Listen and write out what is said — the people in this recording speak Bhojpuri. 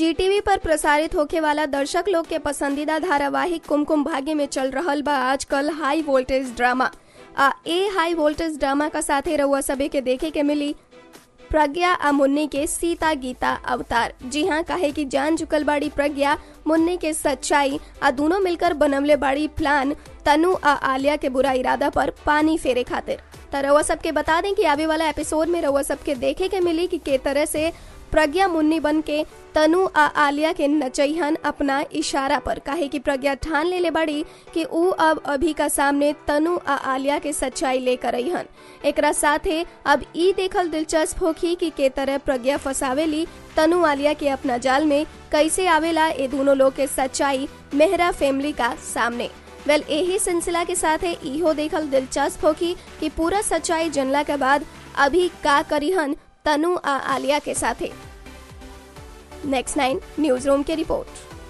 जीटीवी पर प्रसारित होखे वाला दर्शक लोग के पसंदीदा धारावाहिक कुमकुम भाग्य में चल रहल बा आजकल हाई वोल्टेज ड्रामा आ ए हाई वोल्टेज ड्रामा का साथे रउआ सभे के देखे के मिली प्रज्ञा आ मुन्नी के सीता गीता अवतार जी हाँ कहे कि जान चुकल बाड़ी प्रज्ञा मुन्नी के सच्चाई आ दोनों मिलकर बनवले बाड़ी प्लान तनु आ आलिया के बुरा इरादा पर पानी फेरे खातिर त रउआ सबके बता दें कि आवे वाला एपिसोड में रउआ सबके देखे के मिली कि के तरह से प्रज्ञा मुन्नी बन के तनु आ आलिया के नचैहन अपना इशारा पर काहे कि प्रज्ञा ठान ले ले बड़ी कि ऊ अब अभी का सामने तनु आ आलिया के सच्चाई लेकर अहन एकरा साथे अब ई देखल दिलचस्प होखी कि के तरह प्रज्ञा फसावेली तनु आलिया के अपना जाल में कैसे आवेला ये दोनों लोग के सच्चाई मेहरा फैमिली का सामने वेल यही सिलसिला के साथ है इहो देखल दिलचस्प होखी कि पूरा सच्चाई जनला के बाद अभी का करिहन तनु आ आलिया के साथे नेक्स्ट नाइन न्यूज रूम की रिपोर्ट